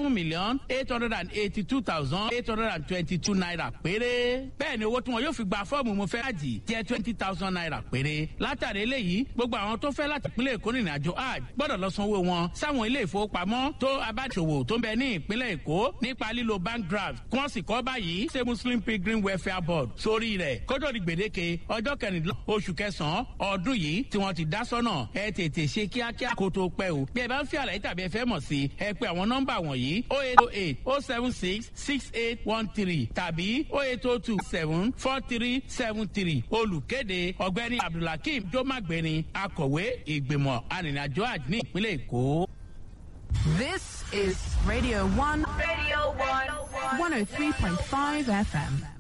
seven million eight hundred and eighty two thousand eight hundred and twenty two naira péré. bẹ́ẹ̀ ni owó tí wọn yóò fi gba fọ́ọ̀mù mo fẹ́ hajj jẹ́ twenty thousand naira péré. látàrí eléyìí gbogbo àwọn tó fẹ́ láti ìpínlẹ̀ èkó rìnrìn àjò hajj gbọ́dọ̀ lọ sanwó wọn sáwọn ilé ìfowópamọ́ tó abáṣòwò tó ń bẹ ní ìpínlẹ̀ èkó nípa lílo bank draft kí wọ́n sì kọ́ báyìí ṣe muslim pilgrim welfare board sórí rẹ̀ kótó di gbèdéke ọjọ́ kẹrìndínlọ́ oṣù kẹsàn-án ọdún yìí tí wọ́n ti dá sọ́nà ẹ tètè ṣe kíákíá kó tó pẹ́ o bí ẹ bá ń fi àlàyé tàbí ẹ fẹ́ mọ̀ sí ẹ pé àwọn nọ́mbà wọ̀nyí o eight o eight o seven six six eight one three tàbí o eight o two seven four three seven three olùkéde ọ̀gbẹ́ni abdulhakeem jomagbeni akọ̀wé ìgbìmọ̀ arìnrìnàjò àjò ní ìpínlẹ̀ èkó. This is Radio 1, Radio 1, 103.5 FM.